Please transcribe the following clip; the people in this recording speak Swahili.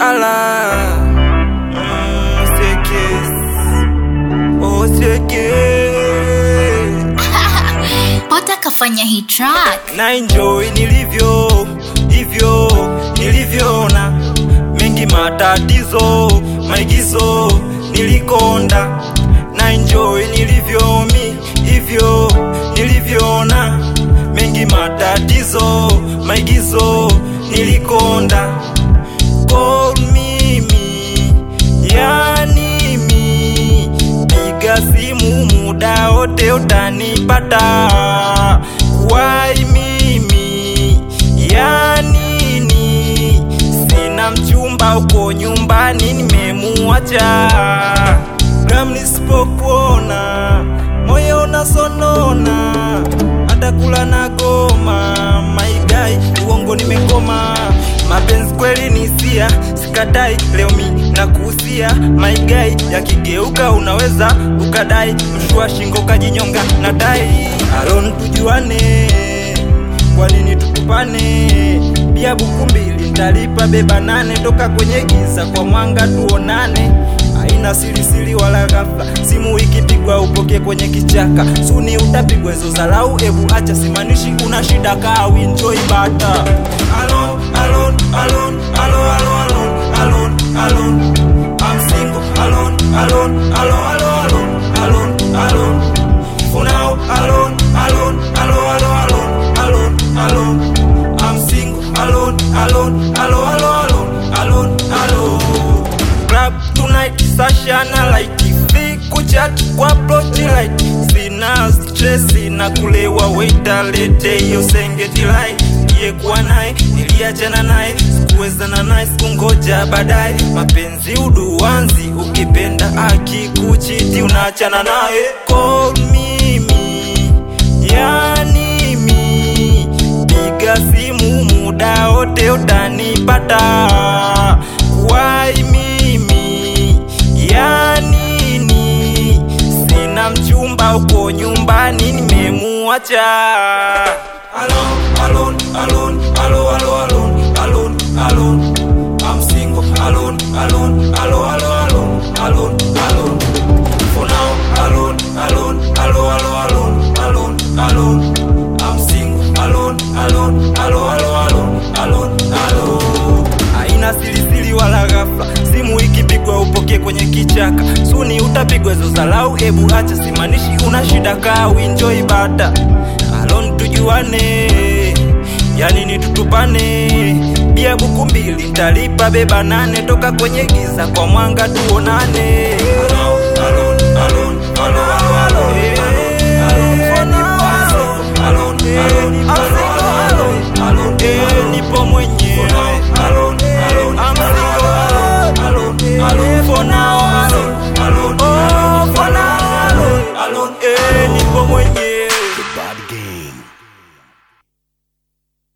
ala mm, siekes oh siekes Pota kafanya hii track. na enjoy nilivyo hivyo nilivyoona mengi matatizo maigizo nilikonda na enjoy nilivyo mi hivyo nilivyoona mengi matatizo maigizo nilikonda Call mimi yani mi piga simu muda wote utanipata wai mimi yanini sina mchumba uko nyumbani nimemuacha gram nisipokuona moyo unasonona hata kula na goma maigai uongo nimekoma mapenzi kweli ni sia sikadai leo mi nakuhusia maigai yakigeuka unaweza ukadai mshua shingo kajinyonga nadai alon tujuane kwa nini tutupane bia buku mbili ntalipa beba nane toka kwenye giza kwa mwanga tuonane haina sirisiri wala ghafla simu ikipigwa upoke kwenye kichaka suni utapigwa hizo zalau ebu acha simanishi una shida kaa winjoi bata alon alon alon alo alo alon alon alon I'm single alone alone alo alo alone alone alone for now alone alone alo alo alone alone alone I'm single alone alone alo alo alone alone alone club tonight Sasha na light free kuchat kwa approach light sina stress na kulewa waiter lete hiyo sengeti light kuwa naye niliachana naye sikuwezana naye sikungoja baadaye mapenzi uduanzi ukipenda akikuchiti unaachana naye call mimi yani mi piga simu muda wote utanipata wai mimi yanini sina mchumba uko nyumbani nimemuacha alone, alone, alone, alo, alo, alone, alone, alone. I'm single, alone, alone, alo, alo, alone, alone, alone. For now, alone, alone, alo, alo, alone, alone, alone. I'm single, alone, alone, alo, alo, alone, alone, alone. Haina sirisiri wala ghafla, simu ikipigwa upoke kwenye kichaka, suni utapigwa hizo zalau. Ebu acha simanishi una shida, kaa uenjoy bata alone, tujuane yani ni tutupane bia buku mbili ntalipa beba nane toka kwenye giza kwa mwanga tuonane